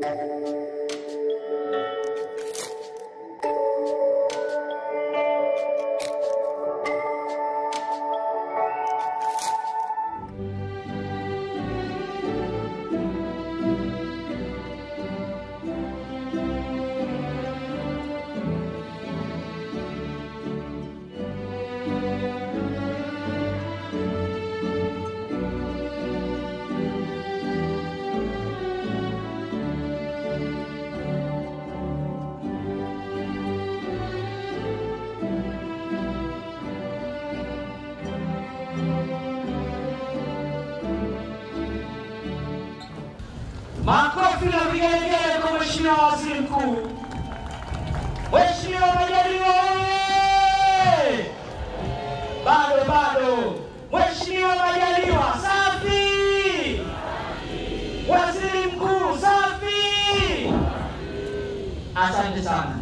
Makofi na vigelegele kwa Mheshimiwa Waziri Mkuu. Mheshimiwa Majaliwa oye! Bado bado. Mheshimiwa Majaliwa safi! Waziri Mkuu safi! Asante sana.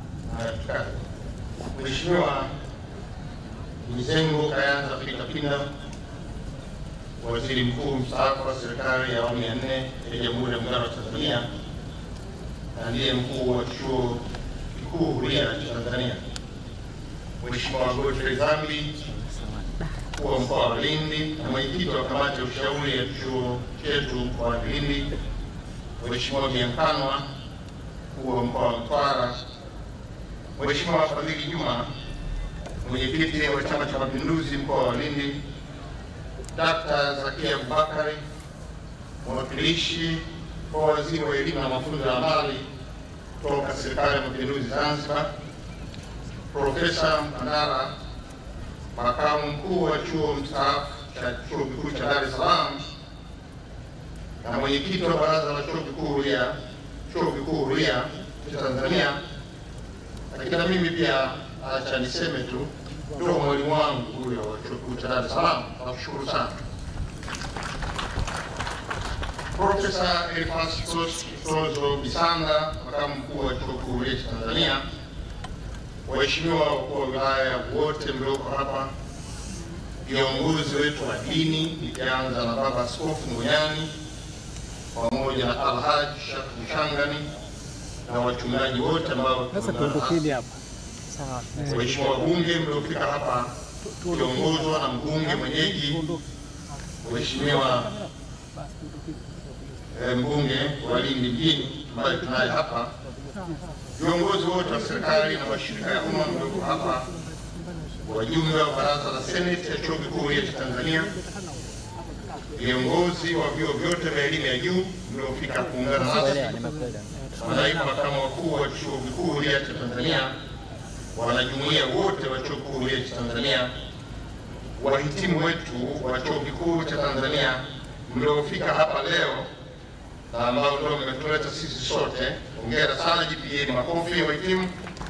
Mheshimiwa Mizengo Kayanza Peter Pinda, Waziri Mkuu mstaafu wa serikali ya awamu ya nne ya Jamhuri ya Muungano wa Tanzania na ndiye mkuu wa Chuo Kikuu Huria cha Tanzania, Mheshimiwa Godfrey Dhambi, mkuu wa mkoa wa Lindi na mwenyekiti wa kamati ya ushauri ya chuo chetu mkoani Lindi, Mheshimiwa Biankanwa, mkuu wa mkoa wa Mtwara, Mheshimiwa Fadhili Juma, mwenyekiti wa Chama cha Mapinduzi mkoa wa Lindi, Dr. Zakia Abubakari, mwakilishi kwa waziri wa elimu na mafunzo ya amali kutoka serikali ya mapinduzi Zanzibar, Profesa Mkandara, makamu mkuu wa chuo mstaafu cha chuo kikuu cha Dar es Salaam na mwenyekiti wa baraza la chuo kikuu Huria, chuo kikuu Huria cha Tanzania. Lakini na mimi pia acha niseme tu ndio mwalimu wangu huyo wa chuo kikuu cha Dar es Salaam, nakushukuru sana. Profesa Elfastus Tozo Bisanga, makamu mkuu wa chuo kikuu Huria cha Tanzania, waheshimiwa wakuu wa wilaya wote mlioko hapa, viongozi wetu wa dini, nikianza na Baba Askofu Ngonyani pamoja na Alhaji Shak Mshangani na wachungaji wote ambao Sasa tumeona tuondokeni hapa. Sawa. Waheshimiwa wabunge mliofika hapa kiongozwa na mbunge mwenyeji Mheshimiwa eh, mbunge wa Lindi mjini ambaye tunaye hapa, viongozi wote wa serikali na mashirika ya umma mlioko hapa, wajumbe wa baraza la seneti ya chuo kikuu Huria cha Tanzania, viongozi wa vyuo vyote vya elimu ya juu mliofika kuungana nasi, manaibu makamu wakuu wa chuo kikuu Huria cha Tanzania, wanajumuiya wote wa chuo kikuu Huria cha Tanzania, wahitimu wetu wa chuo kikuu cha Tanzania mliofika hapa leo na ambao ndio mmetuleta sisi sote, hongera sana, jipigieni makofi wahitimu.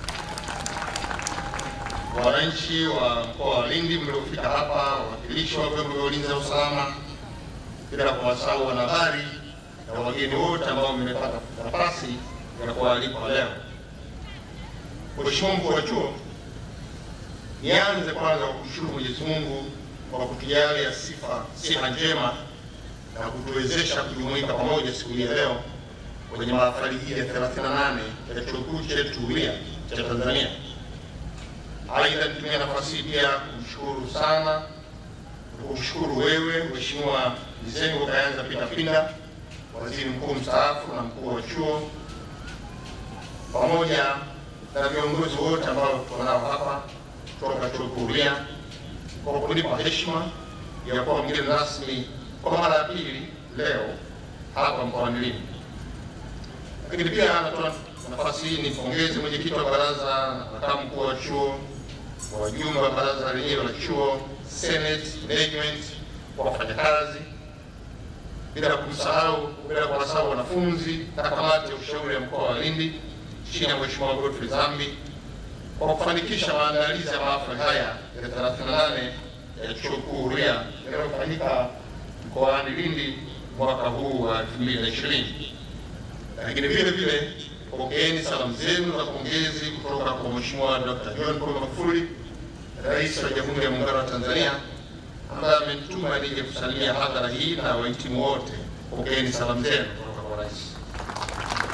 Wananchi wa mkoa wa Lindi mliofika hapa, wawakilishi wa vyombo vya ulinzi na usalama, bila kuwasahau wanahabari na wageni wote ambao mmepata nafasi ya kualikwa leo. Mheshimiwa mkuu wa chuo, nianze kwanza kwa kumshukuru Mwenyezi Mungu kwa kutujalia sifa siha njema na kutuwezesha kujumuika pamoja siku hii ya leo kwenye mahafali hii ya 38 ya chuo kikuu chetu Huria cha Tanzania. Aidha, nitumia nafasi hii pia kumshukuru sana kumshukuru wewe Mheshimiwa Mizengo Kayanza Peter Pinda, waziri mkuu mstaafu na mkuu wa chuo, pamoja na viongozi wote ambao tuko nao hapa kutoka chuo kikuu Huria kwa kunipa heshima ya kuwa mgeni rasmi kwa mara ya pili leo hapa mkoani Lindi. Lakini pia natoa nafasi hii nimpongeze mwenyekiti wa baraza na makamu mkuu wa chuo, wajumbe wa baraza lenyewe la chuo, senate, management, kwa wafanyakazi, bila kumsahau bila kuwasahau wanafunzi na kamati ya ushauri ya mkoa wa Lindi chini ya Mheshimiwa Godfrey Dhambi kwa kufanikisha maandalizi ya mahafali haya ya 38 ya chuo kikuu Huria yanayofanyika mkoani Lindi mwaka huu wa 2020. Lakini vile vile pokeeni salamu zenu za pongezi kutoka kwa Mheshimiwa Dr. John Pombe Magufuli, Rais wa Jamhuri ya Muungano wa Tanzania, ambaye amenituma nije kusalimia hadhara hii na wahitimu wote. Pokeeni salamu zenu kutoka kwa rais.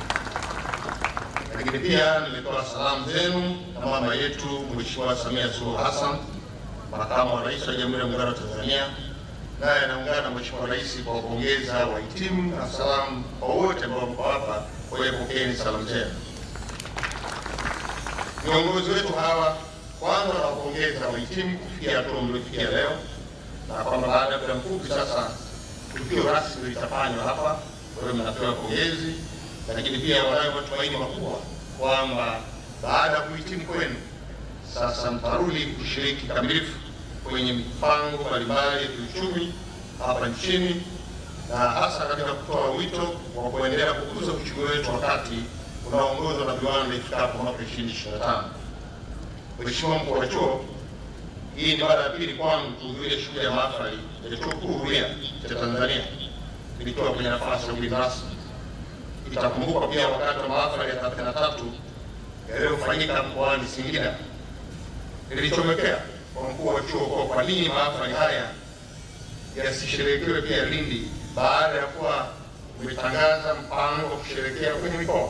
lakini pia nimetoa salamu zenu na mama yetu Mheshimiwa Samia Suluhu Hassan, makamu wa rais wa Jamhuri ya Muungano wa Tanzania, naye anaungana na Mheshimiwa Rais kwa kupongeza wahitimu na salamu kwa wote ambao mko hapa. Kwa hiyo pokeeni salamu zenu. Viongozi wetu hawa kwanza nawapongeza wahitimu kufikia hatua mliofikia leo, na kwamba baada ya muda mfupi sasa tukio rasmi litafanywa hapa. Kwa hiyo mnapewa pongezi, lakini pia wanayo matumaini makubwa kwamba baada ya kuhitimu kwenu sasa mtarudi kushiriki kamilifu kwenye mipango mbalimbali ya kiuchumi hapa nchini na hasa katika kutoa wito wa kuendelea kukuza uchumi wetu wakati unaoongozwa na viwanda ifikapo mwaka 2025. Mheshimiwa mkuu wa chuo, hii ni mara ya pili kwangu kuhudhuria shughuli ya mahafali ya chuo kikuu huria cha Tanzania nikiwa kwenye nafasi ya ugeni rasmi. Itakumbukwa pia wakati wa mahafali ya 33 yaliyofanyika mkoani Singida, nilichomekea kwa mkuu wa chuo kwa kwa nini mahafali haya yasisherekewe pia Lindi baada ya kuwa umetangaza mpango wa kusherekea kwenye mikoa.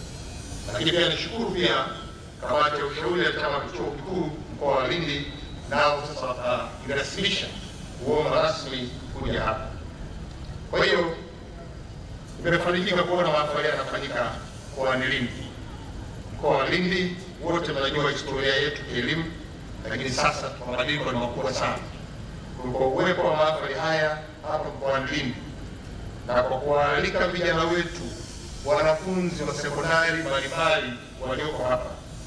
Lakini pia nishukuru pia kamati ya ushauri ya chama cha chuo kikuu mkoa wa Lindi, nao sasa watairasimisha kuomba rasmi kuja hapa. Kwa hiyo nimefarijika kuona mahafali yanafanyika mkoani Lindi. Mkoa wa Lindi wote mnajua historia yetu kielimu, lakini sasa mabadiliko ni makubwa sana kwa uwepo wa mahafali haya hapa mkoani Lindi na kwa kuwaalika vijana wetu wanafunzi wa sekondari mbalimbali walioko hapa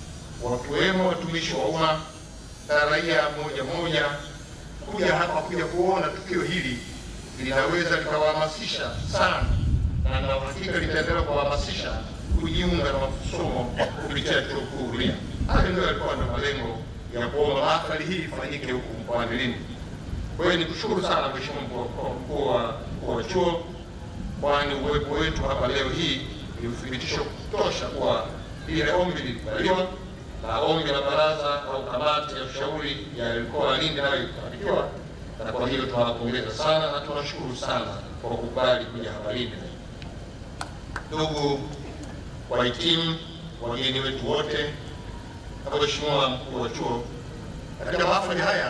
wakiwemo watumishi wa umma na raia moja moja kuja hapa kuja kuona tukio hili linaweza likawahamasisha sana, na na uhakika litaendelea kuwahamasisha kujiunga na masomo kupitia chuo kikuu Huria. Hayo ndio yalikuwa ndio malengo ya kuomba mahafali hii ifanyike huku mkoani Lindi. Kwa hiyo nikushukuru sana Mheshimiwa mkuu wa mkuu wa chuo, kwani uwepo wetu hapa leo hii ni uthibitisho kutosha kuwa ile ombi lilikubaliwa na ombi la baraza au kamati ya ushauri ya mkoa wa Lindi nayo ikafanikiwa, na kwa hiyo tunawapongeza sana na tunashukuru sana kwa kukubali kuja hapa Lindi. Ndugu wahitimu, wageni wetu wote, na Mheshimiwa mkuu wa chuo, katika mahafali haya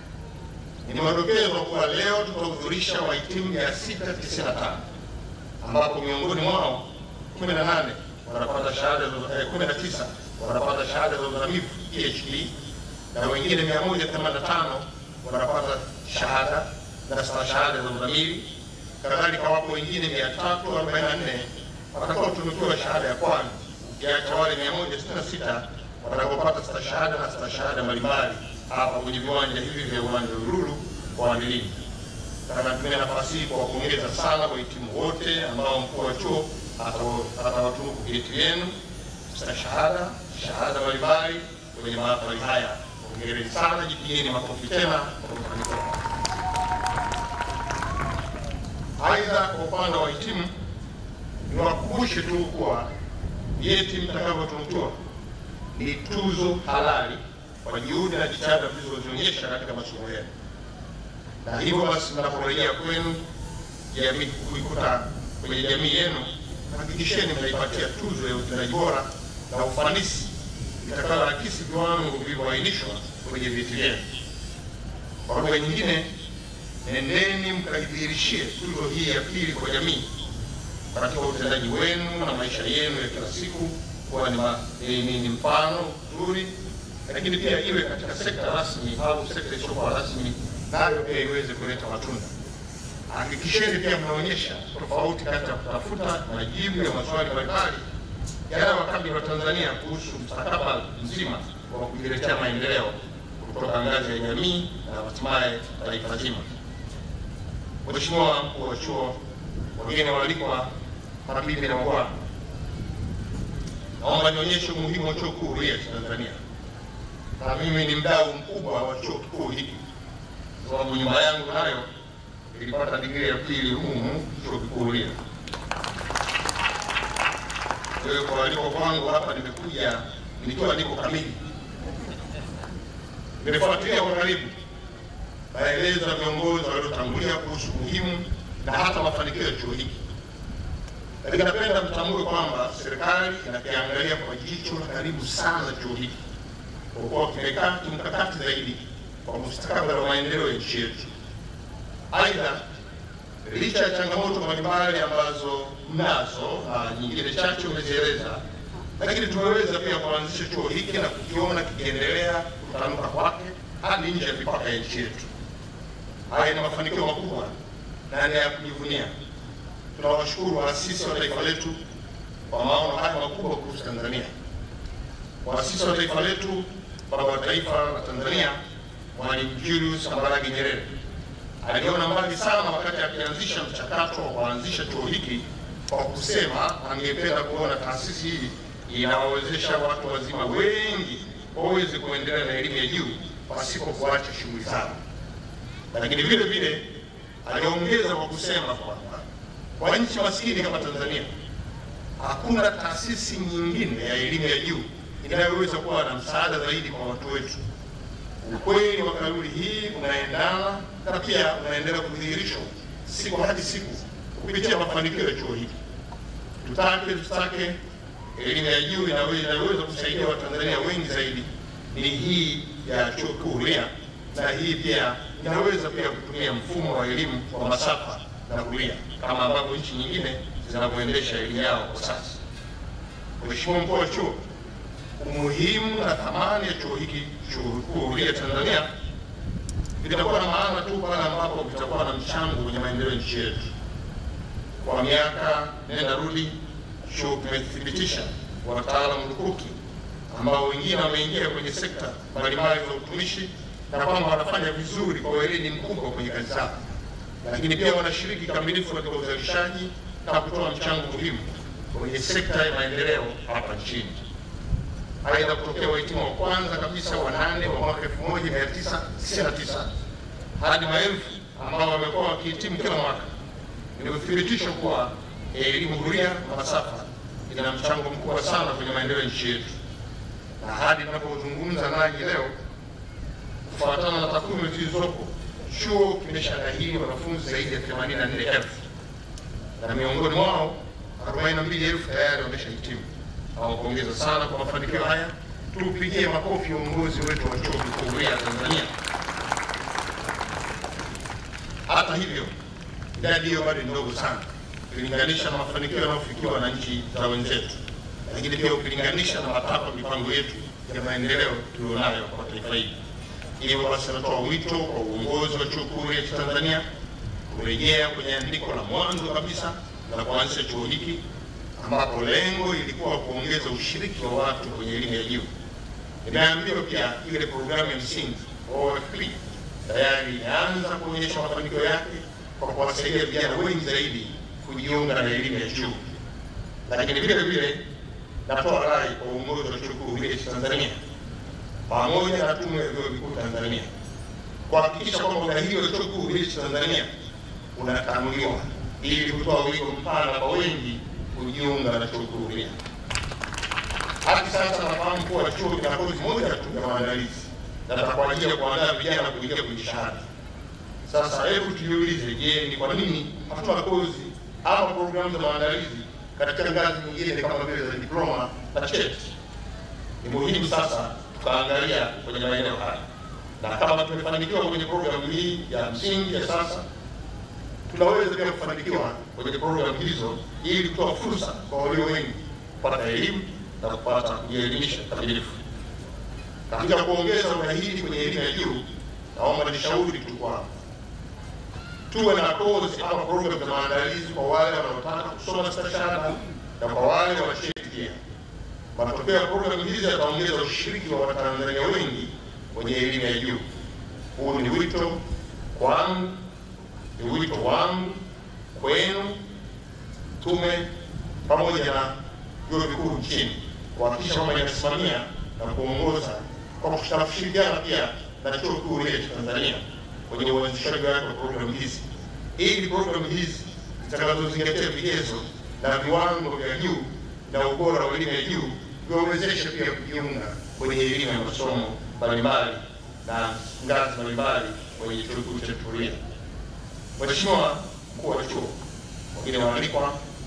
ni madokezo kuwa leo tutahudhurisha wahitimu 695 ambapo miongoni mwao 18 wanapata shahada za eh, 19 wanapata shahada za uzamivu PhD na wengine 185 wanapata shahada na stashahada za uzamili. Kadhalika wapo wengine 344 watakaotunukiwa shahada ya kwanza, ukiacha wale 166 watakaopata stashahada na stashahada mbalimbali hapa kwenye viwanja hivi vya uwanja wa Uhuru mkoani Lindi. Na natumia nafasi hii kuwapongeza sana wahitimu wote ambao mkuu wa chuo atawatunuku vyeti vyenu, stashahada, shahada mbalimbali kwenye mahafali haya. Hongereni sana, jipigieni makofi tena kwa mafanikio. Aidha, kwa upande wa wahitimu niwakumbushe tu kuwa vyeti mtakavyotunukiwa ni tuzo halali kwa juhudi na jitihada mlizozionyesha katika masomo yenu, na hivyo basi mnaporejea kwenu jamii kuikuta kwenye jamii yenu, hakikisheni mnaipatia tuzo ya utendaji bora na ufanisi itakayoakisi viwango vilivyoainishwa kwenye vyeti vyenu. Kwa lugha nyingine, nendeni mkaidhihirishie tuzo hii ya pili kwa jamii katika utendaji wenu na maisha yenu ya kila siku kuwa ni, ma, ni, ni, ni mfano mzuri lakini pia iwe katika sekta rasmi au sekta isiyokuwa rasmi, nayo pia iweze kuleta matunda. Hakikisheni pia mnaonyesha tofauti kati ya kutafuta majibu ya maswali mbalimbali yanayowakabili wa Tanzania kuhusu mustakabali mzima wa kujiletea maendeleo kutoka ngazi ya jamii na hatimaye taifa zima. Mheshimiwa mkuu wa chuo, wageni waalikwa, mabibi na mabwana, naomba nionyeshe umuhimu wa chuo kikuu Huria cha Tanzania na mimi ni mdau mkubwa wa chuo kikuu hiki, sababu nyumba yangu nayo ilipata digrii ya pili humu chuo kikuu Huria. Kwa hiyo kwa aliko kwangu hapa nimekuja nikiwa niko kamili. Nimefuatilia kwa karibu maelezo ya viongozi waliotangulia kuhusu umuhimu na hata mafanikio ya chuo hiki, lakini napenda mtambue kwamba serikali inakiangalia kwa jicho la karibu sana chuo hiki kwa kuwa kimekaa kimkakati zaidi kwa mustakabali wa maendeleo ya nchi yetu. Aidha, licha ya changamoto mbalimbali ambazo mnazo na nyingine chache umezieleza, lakini tumeweza pia kuanzisha chuo hiki na kukiona kikiendelea kutanuka kwake hadi nje ya mipaka ya nchi yetu. Haya ni mafanikio makubwa na ni ya kujivunia. Tunawashukuru waasisi wa taifa letu kwa maono haya makubwa kuhusu Tanzania. Waasisi wa taifa letu, baba wa taifa la Tanzania Mwalimu Julius Kambarage Nyerere aliona mbali sana wakati akianzisha mchakato wa kuanzisha chuo hiki kwa kusema angependa kuona taasisi hii inawawezesha watu wazima wengi waweze kuendelea na elimu ya juu pasipo kuacha shughuli zao. Lakini vile vile aliongeza kwa kusema kwamba kwa nchi maskini kama Tanzania hakuna taasisi nyingine ya elimu ya juu inayoweza kuwa na msaada zaidi kwa watu wetu. Ukweli wa kauli hii unaendana na pia unaendelea kudhihirishwa siku hadi siku kupitia mafanikio ya chuo hiki. Tutake tusitake, elimu ya juu inaweza inaweza kusaidia Watanzania wengi zaidi. Ni hii ya chuo kikuu huria, na hii pia inaweza pia kutumia mfumo wa elimu wa masafa na kulia kama ambavyo nchi nyingine zinavyoendesha elimu yao kwa sasa. Mheshimiwa mkuu wa chuo, umuhimu na thamani ya chuo hiki chuo kikuu huria Tanzania vitakuwa na maana tu pale ambapo vitakuwa na mchango kwenye maendeleo ya nchi yetu. Kwa miaka nenda rudi, chuo kimethibitisha wataalamu lukuki ambao wengine wameingia kwenye sekta mbalimbali za utumishi na kwamba wanafanya vizuri kwa weledi mkubwa kwenye kazi zao, lakini pia wanashiriki kikamilifu katika uzalishaji na kutoa mchango muhimu kwenye sekta ya maendeleo hapa nchini. Aidha, kutokea wahitimu wa kwanza kabisa wa nane wa mwaka 1999 hadi maelfu ambao wamekuwa wakihitimu kila mwaka, ni uthibitisho kuwa elimu huria na masafa ina mchango mkubwa sana kwenye maendeleo ya nchi yetu, na hadi tunapozungumza nanyi leo, kufuatana na takwimu zilizopo, chuo kimeshadahili wanafunzi zaidi ya 84,000 na miongoni mwao 42,000 tayari wameshahitimu. Nawapongeza sana kwa mafanikio haya. Tupigie makofi uongozi wetu wa chuo kikuu huria Tanzania. Hata hivyo, idadi hiyo bado ni ndogo sana ukilinganisha na mafanikio yanayofikiwa na nchi za wenzetu, lakini pia ukilinganisha na matakwa mipango yetu ya maendeleo tulionayo kwa taifa hili. Hivyo basi, natoa wito kwa uongozi wa chuo kikuu huria cha Tanzania kurejea kwenye andiko la mwanzo kabisa la kuanzisha chuo hiki ambapo lengo ilikuwa kuongeza ushiriki wa watu kwenye elimu ya juu. Imeambiwa pia ile programu ya msingi OFP tayari imeanza kuonyesha mafanikio yake kwa kuwasaidia vijana wengi zaidi kujiunga na elimu ya juu. Lakini vile vile natoa rai kwa uongozi wa chuo kikuu huria cha Tanzania pamoja na tume ya vyuo vikuu Tanzania kuhakikisha kwamba udahili wa chuo kikuu huria cha Tanzania unatanuliwa ili kutoa wigo mpana kwa wengi kujiunga na chuo kikuu huria. Hadi sasa nafahamu kuwa chuo kina kozi moja tu ya maandalizi na kwa ajili ya kuandaa vijana kuingia kwenye shahada. Sasa hebu tujiulize, je, ni kwa nini hatuna kozi ama programu za maandalizi katika ngazi nyingine kama vile za diploma na cheti? Ni muhimu sasa tukaangalia kwenye maeneo haya, na kama tumefanikiwa kwenye programu hii ya msingi ya sasa tunaweza pia kufanikiwa kwenye programu hizo ili kutoa fursa kwa walio wengi kupata elimu na kupata kujielimisha kamilifu. Katika kuongeza udahili kwenye elimu ya juu, naomba nishauri tu kwamba tuwe na kozi ama programu za maandalizi kwa wale wanaotaka kusoma stashahada na kwa wale wa cheti pia. Matokeo ya programu hizi yataongeza ushiriki wa Watanzania wengi kwenye elimu ya juu. Huu ni wito kwangu ni wito wangu kwenu, tume pamoja na vyuo vikuu nchini kuhakikisha kwamba inasimamia na kuongoza kwa kushirikiana pia na chuo kikuu huria cha Tanzania kwenye uanzishaji wake wa programu hizi, ili programu hizi zitakazozingatia vigezo na viwango vya juu na ubora wa elimu ya juu viwawezeshe pia kujiunga kwenye elimu ya masomo mbalimbali na ngazi mbalimbali kwenye chuo kikuu cha Huria. Mheshimiwa mkuu wa chuo, wengine waalikwa,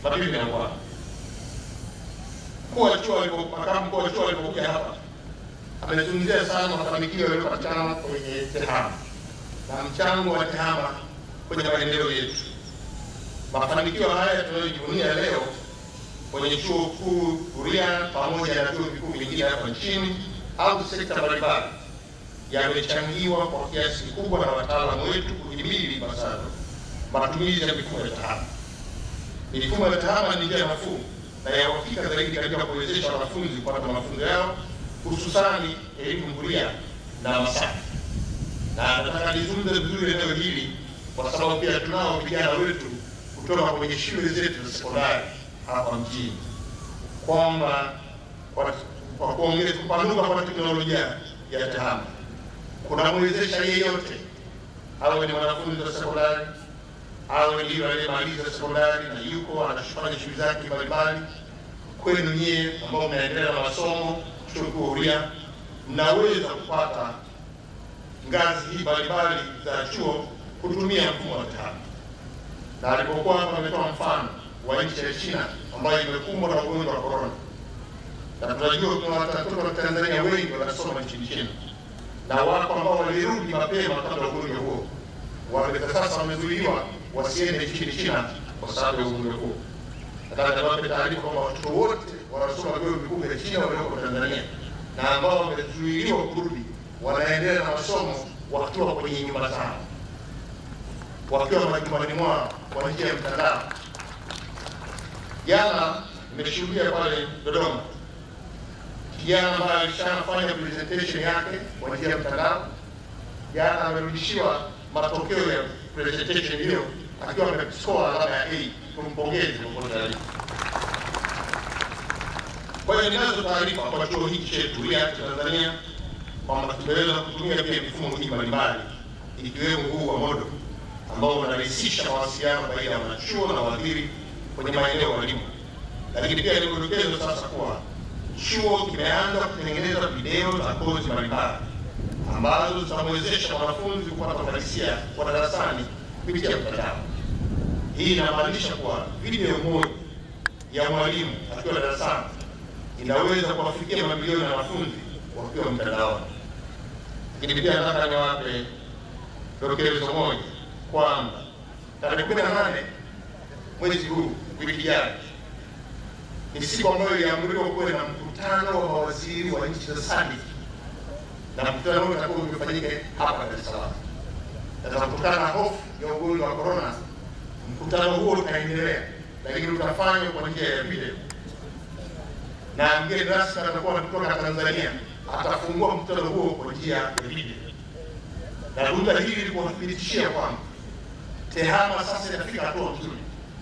mabibi na bwana. Mkuu wa chuo alipo, makamu mkuu wa chuo alipokuja hapa amezungumzia sana mafanikio yaliyopatikana kwenye TEHAMA na mchango wa TEHAMA kwenye maendeleo yetu. Mafanikio haya tunayojivunia leo kwenye chuo kikuu Huria pamoja na vyuo vikuu vingine hapa nchini au sekta mbalimbali yamechangiwa kwa kiasi kikubwa na wataalamu wetu kuhimili ipasavyo matumizi ya mifumo ya TEHAMA. Mifumo ya TEHAMA ni njia nafuu na ya uhakika zaidi katika kuwezesha wanafunzi kupata mafunzo yao hususani elimu huria na masafi. Na nataka nizungumze vizuri eneo hili kwa sababu pia tunao vijana wetu kutoka kwenye shule zetu za sekondari hapa mjini kwamba kwa kwa kuongeza kupanuka kwa teknolojia ya TEHAMA kunamwezesha yeyote awe ni mwanafunzi wa sekondari awe ni yule aliyemaliza sekondari na yuko anafanya shughuli zake mbalimbali, kwenu nyie ambao mnaendelea na masomo chuo kikuu Huria, mnaweza kupata ngazi hii mbalimbali za chuo kutumia mfumo wa TEHAMA. Na alipokuwa hapa ametoa mfano wa nchi ya China ambayo imekumbwa na ugonjwa wa corona, na tunajua kuna watoto wa Tanzania wengi wanasoma nchini China na wako ambao walirudi mapema kabla ya ugonjwa huo, wame sasa wamezuiliwa wasiende nchini China kwa sababu ya ugonjwa huo. Nataka niwape taarifa kwamba watoto wote wanasoma vyuo vikuu vya China walioko Tanzania na ambao wamezuiliwa kurudi wanaendelea na masomo wakiwa kwenye nyumba zao, wakiwa majumbani mwao kwa njia ya mtandao. Jana nimeshuhudia pale Dodoma kijana ambaye alishafanya presentation yake kwa njia ya mtandao, jana amerudishiwa matokeo ya presentation hiyo akiwa amescore alama ya A. Tumpongeze popote alipo. Kwa hiyo ninazo taarifa kwa chuo hiki chetu Huria cha Tanzania kwamba tumeweza kutumia pia mifumo hii mbalimbali ikiwemo huu wa MODO ambao unarahisisha mawasiliano baina ya wanachuo na wahadhiri kwenye maeneo walimu, lakini pia nikudokezo sasa kuwa chuo kimeanza kutengeneza video za kozi mbalimbali ambazo zitamwezesha mwanafunzi kupata uhalisia wa darasani kupitia mtandao. Hii inamaanisha kuwa video moja ya mwalimu akiwa darasani inaweza kuwafikia mamilioni ya wanafunzi wakiwa mtandaoni. Lakini pia nataka niwape dokezo moja kwamba tarehe kumi na nane mwezi huu wiki ijayo ni siku ambayo iliamriwa kuwe na mkutano wa mawaziri wa nchi za SADC na mkutano huo utakuwa umefanyika hapa Dar es Salaam. Sasa kutokana na hofu ya ugonjwa wa corona, mkutano huo utaendelea, lakini utafanywa kwa njia ya video, na mgeni rasmi atakuwa kutoka Tanzania atafungua mkutano huo kwa njia ya video, na ruta hili likuwathibitishia kwamba TEHAMA sasa inafika hatua nzuri.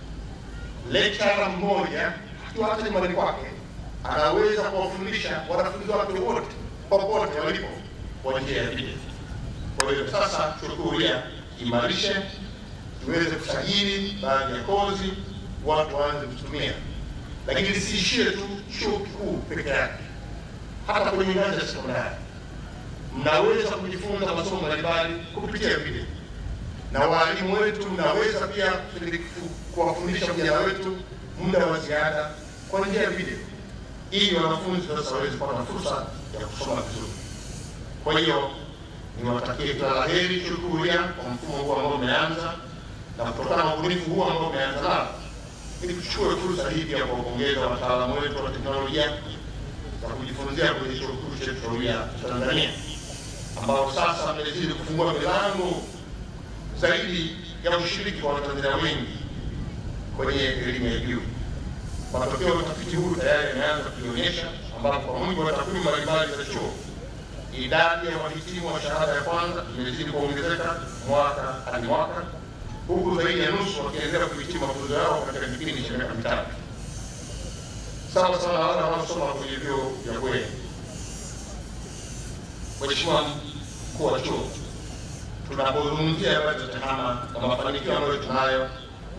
Lecturer mmoja akiwa hata nyumbani kwake anaweza kuwafundisha wanafunzi wake wote popote walipo kwa njia ya video. Kwa hiyo sasa chuo kikuu Huria imarishe, tuweze kusajili baadhi ya kozi, watu waanze kutumia, lakini lisiishie tu chuo kikuu peke yake, hata kwenye ngazi ya sekondari mnaweza kujifunza masomo mbalimbali kupitia video, na walimu wetu mnaweza pia kuwafundisha vijana wetu muda wa ziada kwa njia ya video ili wanafunzi sasa waweze kupata fursa ya kusoma vizuri. Kwa hiyo niwatakie kila la heri chuo kikuu Huria kwa mfumo huu ambao umeanza na kutokana na ubunifu huu ambao umeanza nao, ili tuchukue fursa hii pia kuwapongeza wataalamu wetu wa teknolojia za kujifunzia kwenye chuo kikuu chetu cha Huria Tanzania, ambao sasa mmezidi kufungua milango zaidi ya ushiriki kwa Watanzania wengi kwenye elimu ya juu. Matokeo ya utafiti huu tayari yameanza kuionyesha, ambapo kwa mujibu wa takwimu mbalimbali za chuo, idadi ya wahitimu wa shahada ya kwanza imezidi kuongezeka mwaka hadi mwaka, huku zaidi ya nusu wakiendelea kuhitimu mafunzo yao katika kipindi cha miaka mitatu, sawa sawa na wale wanaosoma kwenye vyuo vya bweni. Mheshimiwa mkuu wa chuo, tunapozungumzia habari za TEHAMA na mafanikio ambayo tunayo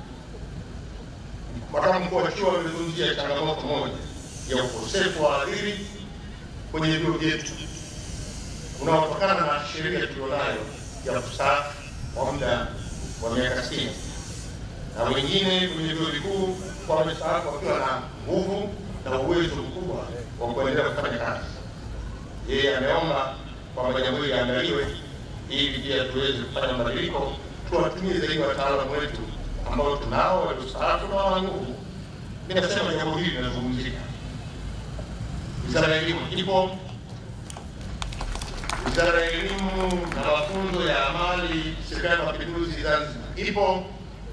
Makamu mkuu wa chuo amezungumzia changamoto moja ya ukosefu wa wahadhiri kwenye vyuo vyetu unaotokana na sheria tulionayo ya kustaafu kwa muda wa miaka sitini na wengine kwenye vyuo vikuu kwa wamestaafu wakiwa na nguvu na uwezo mkubwa wa kuendelea kufanya kazi. Yeye ameomba kwamba jambo hili liangaliwe ili pia tuweze kufanya mabadiliko, tuwatumie zaidi wataalamu wetu ambao tunao waliostaafu na wana nguvu. Mimi nasema jambo hili linazungumzika. Wizara ya Elimu ipo, Wizara ya Elimu na Mafunzo ya Amali, Serikali ya Mapinduzi Zanzibar ipo,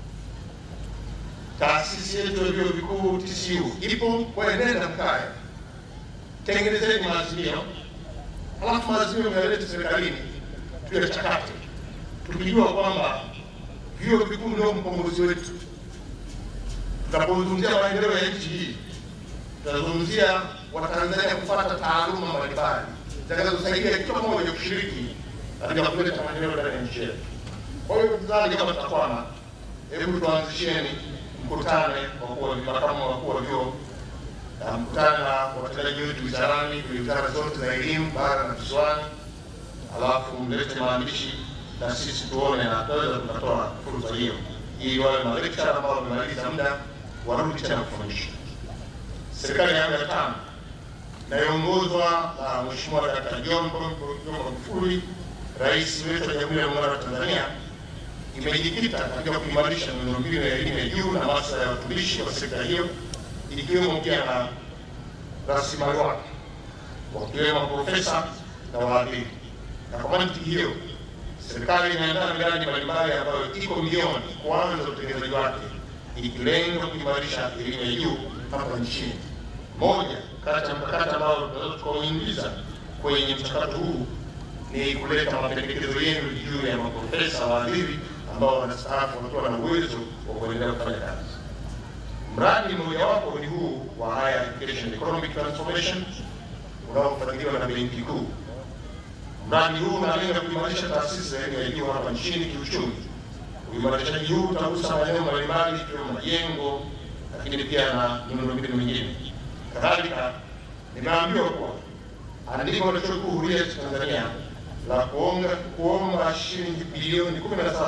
taasisi yetu ya vyuo vikuu TCU ipo. Kwa hiyo nenda mkae, tengenezeni maazimio, halafu maazimio mnayoleta serikalini tuyachakate, tukijua kwamba vyuo vikuu ndio mkombozi wetu. Tunapozungumzia maendeleo ya nchi hii, tunazungumzia Watanzania kupata taaluma mbalimbali zitakazosaidia kila mmoja kushiriki katika kuleta maendeleo ndani ya nchi yetu. Kwa hiyo tuzani, kama tutakwama, hebu tuanzisheni mkutane wakuu wa makamu wakuu wa vyuo na mkutane na watendaji wetu wizarani, kwenye wizara zote za elimu bara na visiwani, alafu mlete maandishi na sisi tuone na tunaweza tukatoa fursa hiyo, ili wale malekchara ambao wamemaliza muda warudi tena kufundisha. Serikali ya awamu ya tano inayoongozwa na Mheshimiwa Dkt. John Pombe Magufuli, rais wetu wa Jamhuri ya Muungano wa Tanzania, imejikita katika kuimarisha miundombinu ya elimu ya juu na maslahi ya watumishi wa sekta hiyo, ikiwemo pia na rasilimali wake wakiwemo maprofesa na waadhiri. Na kwa mantiki hiyo, serikali imeandaa miradi mbalimbali ambayo iko milioni kuanza utekelezaji wake, ikilenga kuimarisha elimu ya juu hapa nchini. Moja kati ya mkakati ambao tunaweza tukauingiza kwenye mchakato huu ni kuleta mapendekezo yenu juu ya maprofesa waadhiri ambao wanastaafu wakiwa na uwezo wa kuendelea kufanya kazi. Mradi mmojawapo ni huu wa Higher Education Economic Transformation unaofadhiliwa na Benki Kuu. Mradi huu unalenga kuimarisha taasisi za elimu ya juu hapa nchini kiuchumi. Uimarishaji huu utagusa maeneo mbalimbali ikiwemo majengo, lakini pia na miundombinu mingine. Kadhalika, nimeambiwa kuwa andiko la Chuo Kikuu Huria cha Tanzania la kuonga kuomba shilingi bilioni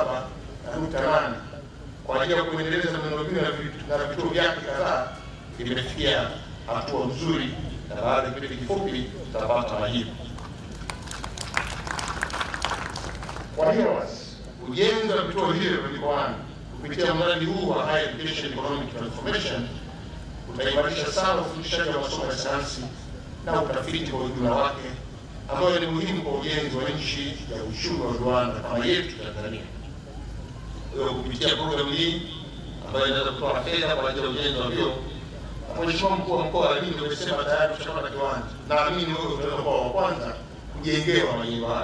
17.8 kwa ajili ya kuendeleza miundombinu na vituo vyake kadhaa limefikia hatua nzuri, na baada ya kipindi kifupi tutapata majibu. Kwa hiyo basi, ujenzi wa vituo hivyo mikoani kupitia mradi huu wa Higher Education Economic Transformation utaimarisha sana ufundishaji wa masomo ya sayansi na utafiti kwa ujumla wake, ambayo ni muhimu kwa ujenzi wa nchi ya uchumi wa viwanda kama yetu Tanzania. Kwa hiyo kupitia programu hii ambayo inaweza kutoa fedha kwa ajili ya ujenzi wa vyuo, Mheshimiwa mkuu wa mkoa, mimi nimesema tayari tushapata kiwanja, naamini wewe utaweza kuwa wa kwanza kujengewa majengo haya.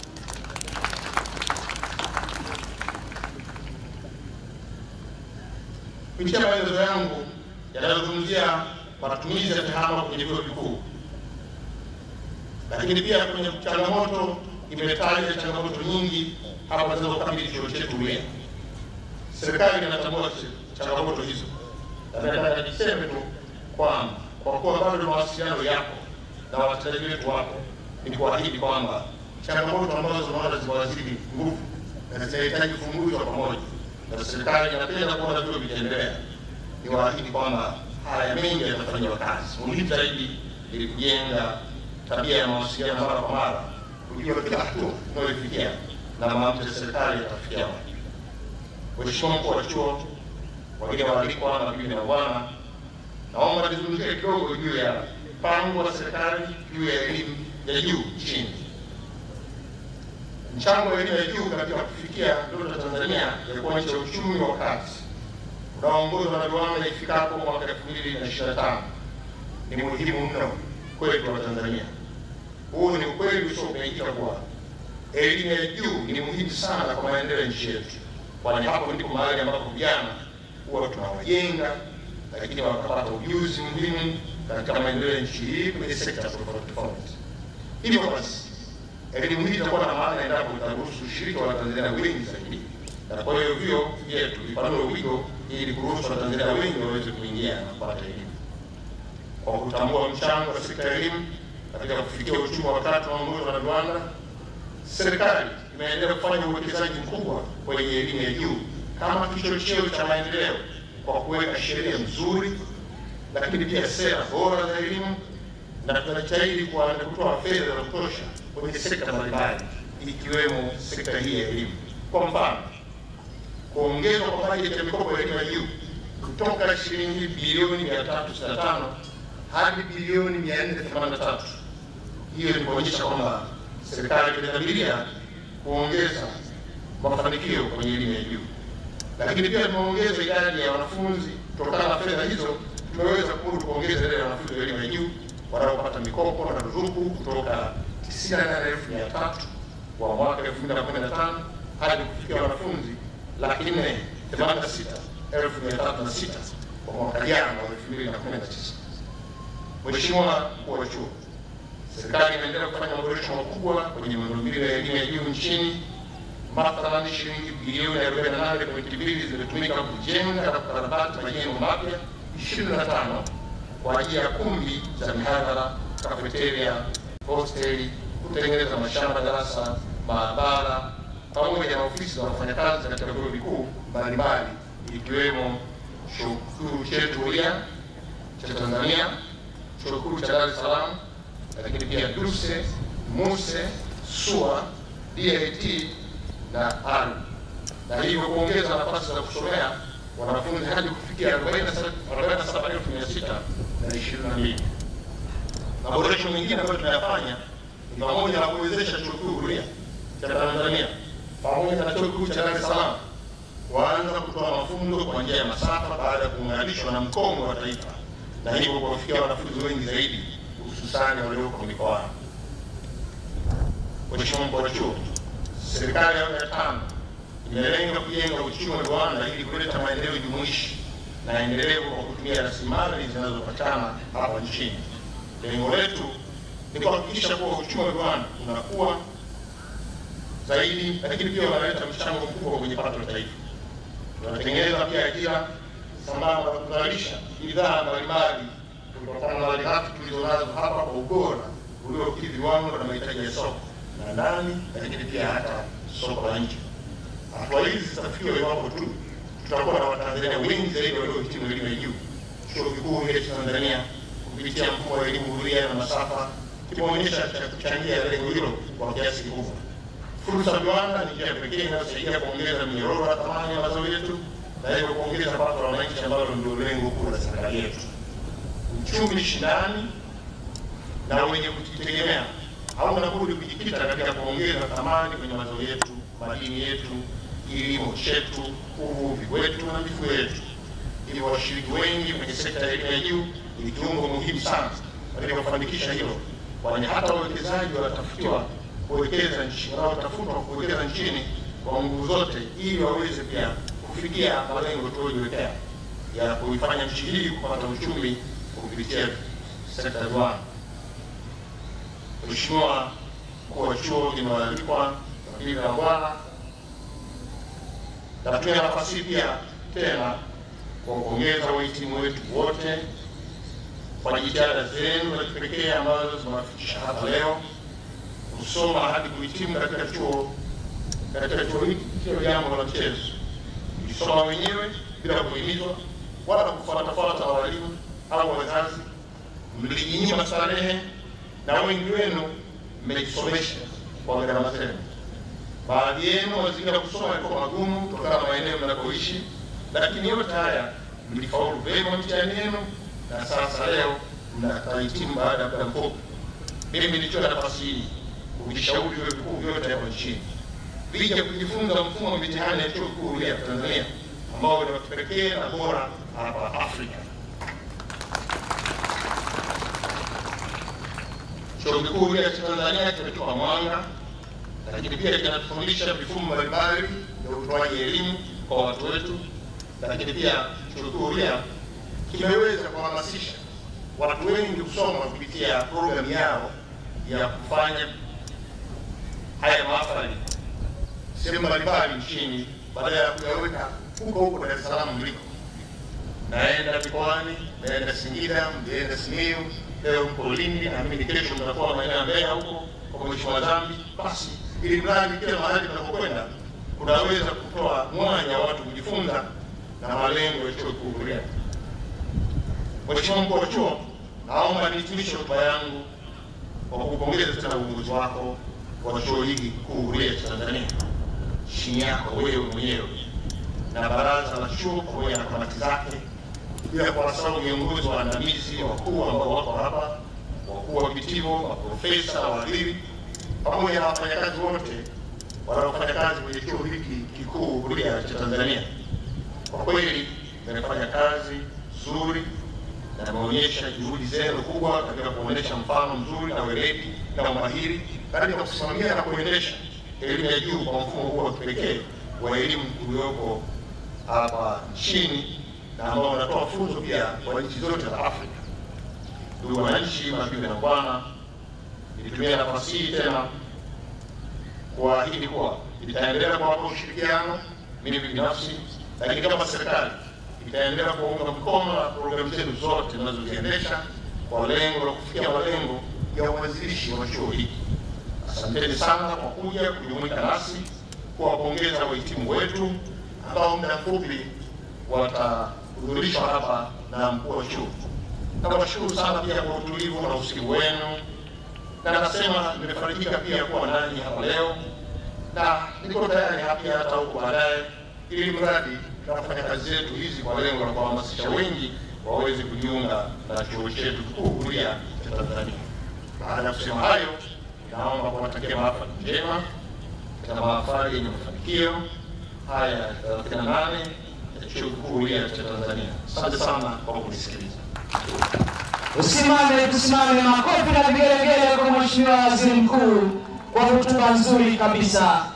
Kupitia maelezo yangu yanayozungumzia matumizi ya tehama kwenye vyuo vikuu, lakini pia kwenye changamoto imetaja changamoto nyingi hapa zinazokabili chuo chetu Huria. Serikali inatambua changamoto hizo, na nataka niseme tu kwamba kwa kuwa bado mawasiliano yapo na watendaji wetu wapo, ni kuahidi kwamba changamoto ambazo tunaona zimewazidi nguvu na zinahitaji kufunguzwa pamoja, na serikali inapenda kuona vyuo vikiendelea ni waahidi kwamba haya mengi yatafanyiwa kazi. Muhimu zaidi ili kujenga tabia ya mawasiliano mara kwa mara, kujua kila hatua tunayofikia na maamuzi ya serikali yatafikia wapi. Mheshimiwa mkuu wa chuo, wageni waalikwa, mabibi na bwana, naomba nizungumzie kidogo juu ya mpango wa serikali juu ya elimu ya juu nchini. Mchango wa elimu ya juu katika kufikia ndoto ya Tanzania ya kuwa nchi ya uchumi wa kati unaoongozwa na viwanda ifikapo mwaka elfu mbili na ishirini na tano ni muhimu mno kwetu wa Tanzania. Huu ni ukweli usiopingika kuwa elimu ya juu ni muhimu sana kwa maendeleo ya nchi yetu, kwani hapo ndipo mahali ambapo vijana huwa tunawajenga, lakini wakapata ujuzi muhimu katika maendeleo ya nchi hii kwenye sekta tofauti tofauti. Hivyo basi, elimu hii itakuwa na maana endapo itaruhusu ushiriki wa Watanzania wengi zaidi na kwa hiyo vyuo vyetu vipanue wigo ili kuruhusu Watanzania wengi waweze kuingia na kupata elimu. Kwa kutambua mchango wa sekta ya elimu katika kufikia uchumi wa tatu unaoongozwa na viwanda, serikali imeendelea kufanya uwekezaji mkubwa kwenye elimu ya juu kama kichocheo cha maendeleo kwa kuweka sheria nzuri, lakini pia sera bora za elimu, na tunajitahidi kwa kutoa fedha za kutosha kwenye sekta mbalimbali ikiwemo sekta hii ya elimu. Kwa mfano, kuongezwa kwa bajeti ya mikopo ya elimu ya juu kutoka shilingi bilioni 365 hadi bilioni 483. Hiyo ni kuonyesha kwamba serikali imedhamiria kuongeza mafanikio kwenye elimu ya juu, lakini pia tumeongeza idadi ya wanafunzi. Kutokana na fedha hizo, tumeweza kumudu kuongeza idadi ya wanafunzi wa elimu ya juu wanaopata mikopo na ruzuku kutoka 98,300 kwa mwaka 2015 hadi kufikia wanafunzi laki nne themanini na sita elfu mia tatu na sita kwa mwaka jana wa 2019. Mheshimiwa mkuu wa chuo, serikali imeendelea kufanya maboresho makubwa kwenye miundombinu ya elimu ya juu nchini. Mathalan, shilingi bilioni 48.2 zimetumika kujenga na kukarabati majengo mapya 25 kwa ajili ya kumbi za mihadhara, kafeteria, hosteli, kutengeneza mashamba darasa, maabara pamoja na ofisi za wafanyakazi katika vyuo vikuu mbalimbali ikiwemo chuo kikuu chetu huria cha Tanzania, chuo kikuu cha Dar es Salaam, lakini pia DUSE, MUSE, SUA, DIT na ARU, na hivyo kuongeza nafasi za kusomea wanafunzi hadi kufikia 47,622. Maboresho mengine ambayo tunayafanya ni pamoja na kuwezesha chuo kikuu huria cha Tanzania pamoja na chuo kikuu cha Dar es Salaam kuanza kutoa mafunzo kwa njia ya masafa baada ya kuunganishwa na mkongo wa taifa na hivyo kuwafikia wanafunzi wengi zaidi hususani walioko mikoani. Mheshimiwa mkuu wa chuo, serikali ya awamu ya tano imelenga kujenga uchumi wa viwanda ili kuleta maendeleo jumuishi na endelevu kwa kutumia rasilimali zinazopatikana hapa nchini. Lengo letu ni kuhakikisha kuwa uchumi wa viwanda unakuwa zaidi, lakini pia wanaleta mchango mkubwa kwenye pato la taifa. Tunatengeneza pia ajira sambamba na kuzalisha bidhaa mbalimbali kutokana na malighafi tulizonazo hapa kwa ubora uliokidhi viwango na mahitaji ya soko la ndani, lakini pia hata soko la nje. Hatua hizi zitafikiwa iwapo tu tutakuwa na Watanzania wengi zaidi waliohitimu elimu ya juu. Chuo Kikuu Huria cha Tanzania kupitia mfumo wa elimu huria na masafa kimeonyesha cha kuchangia lengo hilo kwa kiasi kikubwa. Fursa ya viwanda ni njia pekee inayosaidia kuongeza minyororo ya thamani ya mazao yetu na hivyo kuongeza pato la wananchi ambalo ndio lengo kuu la serikali yetu. Uchumi shindani na wenye kujitegemea hauna budi kujikita katika kuongeza thamani kwenye mazao yetu, madini yetu, kilimo chetu, uvuvi wetu na mifugo yetu. Hivyo washiriki wengi kwenye sekta ya elimu ya juu ni kiungo muhimu sana katika kufanikisha hilo, kwani hata wawekezaji wanatafutiwa kuwekeza nchi wanaotafutwa kuwekeza nchini kwa nguvu zote, ili waweze pia kufikia malengo tuliojiwekea ya kuifanya nchi hii kupata uchumi kupitia sekta ya viwanda. Mheshimiwa mkuu wa chuo, nimewaalikwa mabibi na bwana, natumia nafasi hii pia tena kwa kuongeza wahitimu wetu wote kwa jitihada zenu za kipekee ambazo zimewafikisha hapa leo kusoma hadi kuhitimu katika chuo katika chuo hiki sio jambo la mchezo. Mlisoma wenyewe bila kuhimizwa wala kufuatafuata na walimu au wazazi, mlijinyima starehe na wengi wenu mmejisomesha kwa gharama zenu. Baadhi yenu mazingira ya kusoma yalikuwa magumu kutokana na maeneo mnakoishi, lakini yote haya mlifaulu vyema mtihani yenu na sasa leo mnahitimu baada ya muda mfupi. Mimi nilichukua nafasi hii kuvishauri vyuo vikuu vyote hapa nchini vija kujifunza mfumo wa mitihani ya chuo kikuu huria Tanzania ambao ni wa kipekee na bora hapa Afrika. Chuo kikuu huria cha Tanzania kimetupa mwanga, lakini pia kinatufundisha vifumo mbalimbali vya utoaji elimu kwa watu wetu, lakini pia chuo kikuu huria kimeweza kuhamasisha watu wengi kusoma kupitia programu yao ya kufanya haya mahafali sehemu mbalimbali nchini badala ya kuyaweka huko huko Dar es Salaam mliko. Naenda mikoani, naenda Singida, mlienda Simiyu, leo mko Lindi, na mimi kesho mtakuwa maeneo ya Mbeya huko kwa Mheshimiwa Dhambi. Basi ili mradi kila mahali tunapokwenda kunaweza kutoa mwanya wa watu kujifunza na malengo ya chuo kikuu Huria. Mheshimiwa mkuu wa chuo, naomba nihitimishe hotuba yangu kwa kupongeza tena uongozi wako wa chuo hiki kikuu Huria cha Tanzania chini yako wewe mwenyewe na baraza la chuo pamoja na kamati zake, bila kuwasahau viongozi waandamizi wakuu ambao wako hapa, wakuu wa vitivo, maprofesa, wahadhiri pamoja na wafanyakazi wote wanaofanya kazi kwenye chuo hiki kikuu Huria cha Tanzania. Kwa kweli mmefanya kazi nzuri na imeonyesha juhudi zenu kubwa katika kuonyesha mfano mzuri na weledi na umahiri katika kusimamia na kuendesha elimu ya juu kwa mfumo huu wa kipekee wa elimu uliopo hapa nchini na ambao unatoa funzo pia kwa nchi zote za Afrika. Ndugu wananchi, mabibi na bwana, nitumia nafasi hii tena kuahidi kuwa itaendelea kuwapa ushirikiano mimi binafsi, lakini kama serikali itaendelea kuunga mkono na programu zetu zote zinazoziendesha kwa lengo la kufikia malengo ya uanzilishi wa chuo hiki. Asanteni sana kwa kuja kujumuika nasi, kuwapongeza wahitimu wetu ambao muda mfupi watahudhurishwa hapa na mkuu wa chuo. Nawashukuru sana pia kwa utulivu na usikivu wenu, na nasema nimefarijika pia kuwa nanyi hapa leo, na niko tayari hapa hata huko baadaye, ili mradi tunafanya kazi zetu hizi kwa lengo la kuhamasisha wengi waweze kujiunga na chuo chetu kikuu Huria cha Tanzania. Baada ya kusema hayo, naomba kuwatakia mahafali njema na mahafali yenye mafanikio haya ya 38 ya chuo kikuu Huria cha Tanzania. Asante sana kwa kunisikiliza. Usimame, tusimame, makofi na vigelegele kwa Mheshimiwa Waziri Mkuu kwa hotuba nzuri kabisa.